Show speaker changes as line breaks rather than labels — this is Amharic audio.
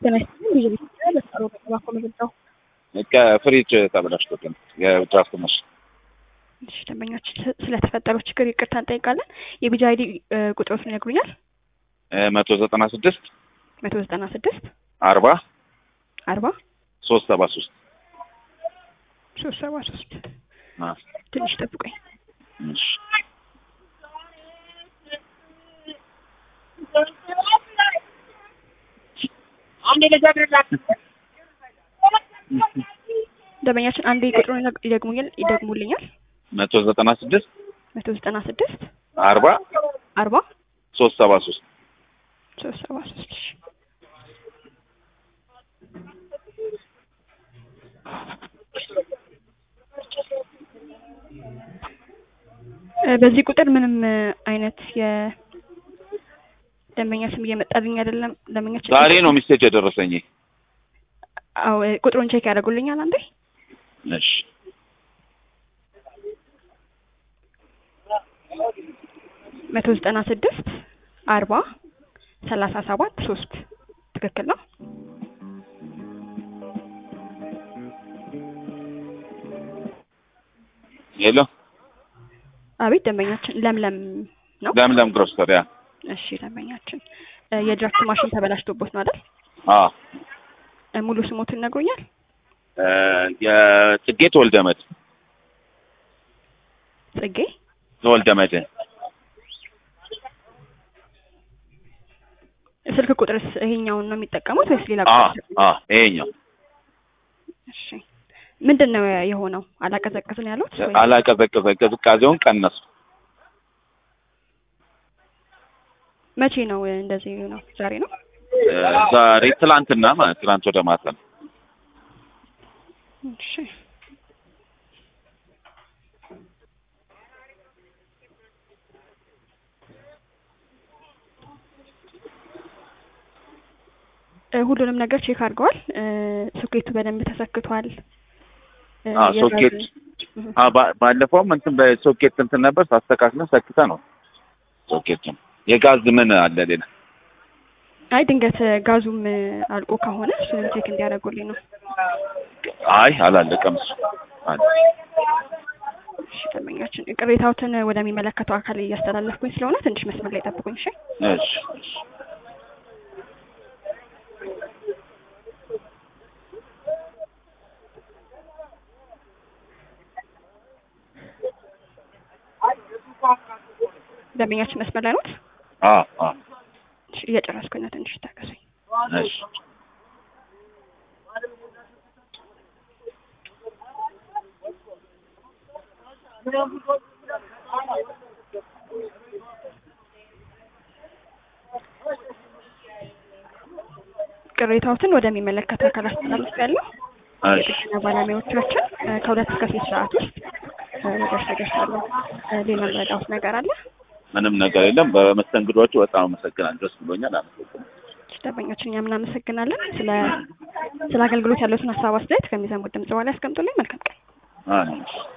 ጤና ይስጥልኝ ብዙ ቤት በስሮ በተባኮ መግለጫው
ከፍሪጅ ተበላሽቶብን የድራፍት ማሽን
እሺ ደንበኞች ስለተፈጠረው ችግር ይቅርታ እንጠይቃለን። የቢጂ አይዲ ቁጥሮትን ይነግሩኛል?
መቶ ዘጠና ስድስት
መቶ ዘጠና ስድስት
አርባ
አርባ
ሶስት ሰባ ሶስት
ሶስት ሰባ ሶስት ትንሽ ጠብቆኝ ደንበኛችን አንዴ ቁጥሩን ይደግሙኛል ይደግሙልኛል?
መቶ ዘጠና ስድስት
መቶ ዘጠና ስድስት
አርባ
አርባ
ሶስት ሰባ ሶስት
ሶስት ሰባ ሶስት እሺ በዚህ ቁጥር ምንም አይነት የደንበኛ ስም እየመጣልኝ አይደለም። ደንበኛችን
ዛሬ ነው ሚስቴጅ የደረሰኝ።
አዎ ቁጥሩን ቼክ ያደርጉልኛል አንዴ።
እሺ
መቶ ዘጠና ስድስት አርባ ሰላሳ ሰባት ሶስት ትክክል ነው።
ሄሎ
አቤት ደንበኛችን ለምለም ነው።
ለምለም ግሮሰሪ ያ
እሺ ደንበኛችን የድራፍት ማሽን ተበላሽቶቦት ነው አይደል?
አ
ሙሉ ስሞትን ነግሮኛል?
የጽጌ ተወልደመድ
ጽጌ
ተወልደመድ
ስልክ ቁጥርስ ይሄኛውን ነው የሚጠቀሙት ወይስ ሌላ
አ
ቁጥር?
አ ይሄኛው
እሺ ምንድን ነው የሆነው? አላቀዘቅዝን ያሉት ወይ?
አላቀዘቀዘ ቅዝቃዜውን ቀነሱ።
መቼ ነው እንደዚህ ነው? ዛሬ ነው?
ዛሬ ትላንትና ማለት ትላንት ወደ ማታ ነው።
እሺ እ ሁሉንም ነገር ቼክ አድርገዋል። እ ሶኬቱ በደንብ ተሰክቷል። እ
አ
የጋዝ-
ሶኬት
እህ።
አ ባ- ባለፈውም እንትን በሶኬት እንትን ነበር ሳስተካክለን ሰክተ ነው ሶኬቱን። የጋዝ ምን አለ ሌላ?
አይ ድንገት ጋዙም አልቆ ከሆነ እሱንም ቼክ እንዲያደርጉልኝ ነው።
አይ አላለቀም እሱ አለ።
እሺ ደንበኛችን ቅሬታዎትን ወደሚመለከተው አካል እያስተላለፍኩኝ ስለሆነ ትንሽ መስመር ላይ ጠብቁኝ። እሺ
እሺ እሺ
ደንበኛችን መስመር ላይ ኖት?
አ አ
እሺ እየጨረስኩኝ ነው። ትንሽ ታገሱኝ።
እሺ
ቅሬታዎትን ወደሚመለከተው አካል አስተላልፍ ያለው
እሺ
የጥገና ባለሙያዎቻችን እ ከሁለት እስከ ሶስት ሰዓት ውስጥ እ ሊደርሱ ይደርሳሉ። እ ሌላ መረዳዎት ነገር አለ?
ምንም ነገር የለም። በመስተንግዷቸው በጣም አመሰግናለሁ። ደስ ብሎኛል። አመሰግናለሁ።
እሺ ደንበኛችን እኛም እናመሰግናለን። ስለ ስለ አገልግሎት ያለውን ሀሳብ አስተያየት ከሚሰሙት ድምጽ በኋላ ያስቀምጡልኝ። መልካም ቀን።
አይ